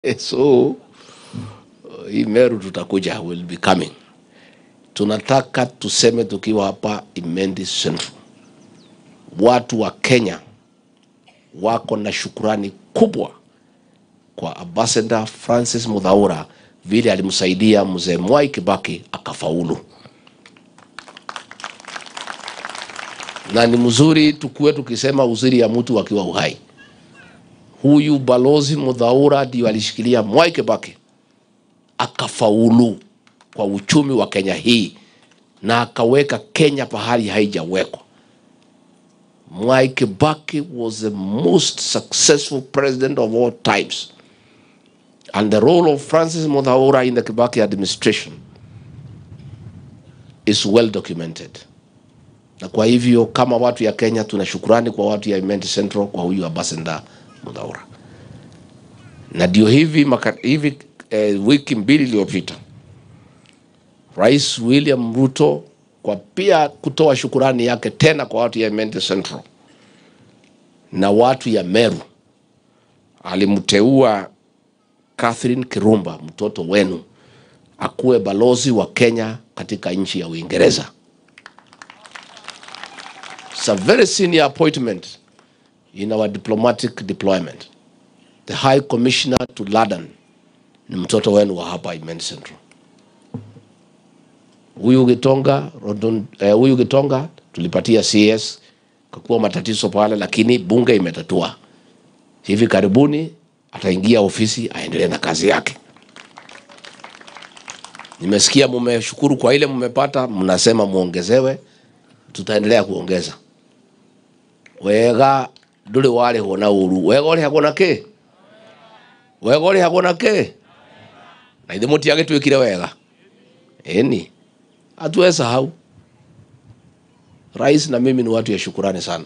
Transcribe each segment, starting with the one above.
so uh, hii Meru tutakuja, will be coming. Tunataka tuseme tukiwa hapa Imendi Central, watu wa Kenya wako na shukurani kubwa kwa Ambassador Francis Mudhaura vile alimsaidia mzee Mwai Kibaki akafaulu, na ni mzuri tukuwe tukisema uzuri ya mtu akiwa uhai. Huyu balozi Mudhaura ndio alishikilia Mwai Kibaki akafaulu kwa uchumi wa Kenya hii na akaweka Kenya pahali haijawekwa. Mwai Kibaki was the most successful president of all times. And the role of Francis Mudhaura in the Kibaki administration is well documented. Na kwa hivyo kama watu ya Kenya tuna shukurani kwa watu ya Imenti Central kwa huyu Ambassador Mudhaura. Na ndio hivi, maka, hivi eh, wiki mbili iliyopita Rais William Ruto kwa pia kutoa shukurani yake tena kwa watu ya Imenti Central na watu ya Meru, alimteua Catherine Kirumba, mtoto wenu, akuwe balozi wa Kenya katika nchi ya Uingereza. It's a very senior appointment in our diplomatic deployment. The High Commissioner to London ni mtoto wenu wa hapa Imenti Central. Huyu Gitonga, Rodon, eh, huyu Gitonga tulipatia CS kakuwa matatizo pale, lakini bunge imetatua. Hivi karibuni ataingia ofisi aendelee na kazi yake. Nimesikia mumeshukuru kwa ile mmepata, mnasema muongezewe, tutaendelea kuongeza. Wega nduri warihwo na uru wega urihagwo na ki wega urihagwo na ki na ithe mutiagitwikire wega eni hatuwe sahau rais na mimi ni watu ya shukurani sana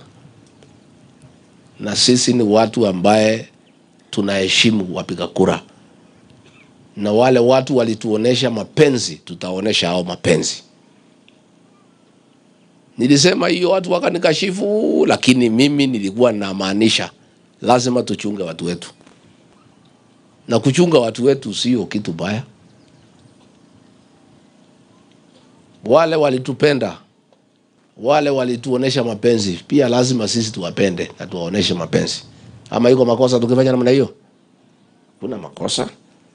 na sisi ni watu ambaye tunaheshimu wapiga kura na wale watu walituonesha mapenzi tutaonesha hao mapenzi nilisema hiyo watu wakanikashifu lakini mimi nilikuwa namaanisha lazima tuchunge watu wetu na kuchunga watu wetu sio kitu baya wale walitupenda wale walituonesha mapenzi pia lazima sisi tuwapende na tuwaoneshe mapenzi ama iko makosa tukifanya namna hiyo kuna makosa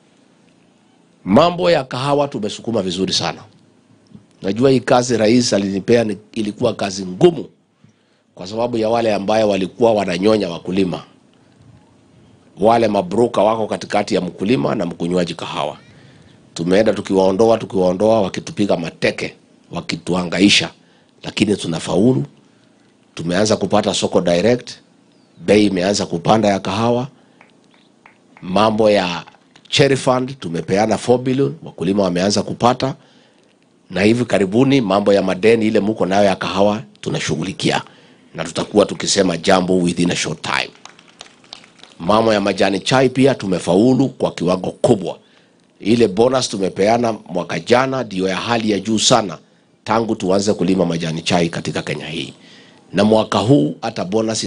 mambo ya kahawa tumesukuma vizuri sana najua hii kazi rais alinipea ni- ilikuwa kazi ngumu kwa sababu ya wale ambaye walikuwa wananyonya wakulima wale mabroka wako katikati ya mkulima na mkunywaji kahawa tumeenda tukiwaondoa tukiwaondoa wakitupiga mateke wakituangaisha lakini tunafaulu tumeanza kupata soko direct bei imeanza kupanda ya kahawa mambo ya cherry fund tumepeana 4 billion wakulima wameanza kupata na hivi karibuni mambo ya madeni ile muko nayo ya kahawa tunashughulikia na tutakuwa tukisema jambo within a short time mambo ya majani chai pia tumefaulu kwa kiwango kubwa ile bonus tumepeana mwaka jana ndio ya hali ya juu sana tangu tuanze kulima majani chai katika Kenya hii, na mwaka huu hata bonus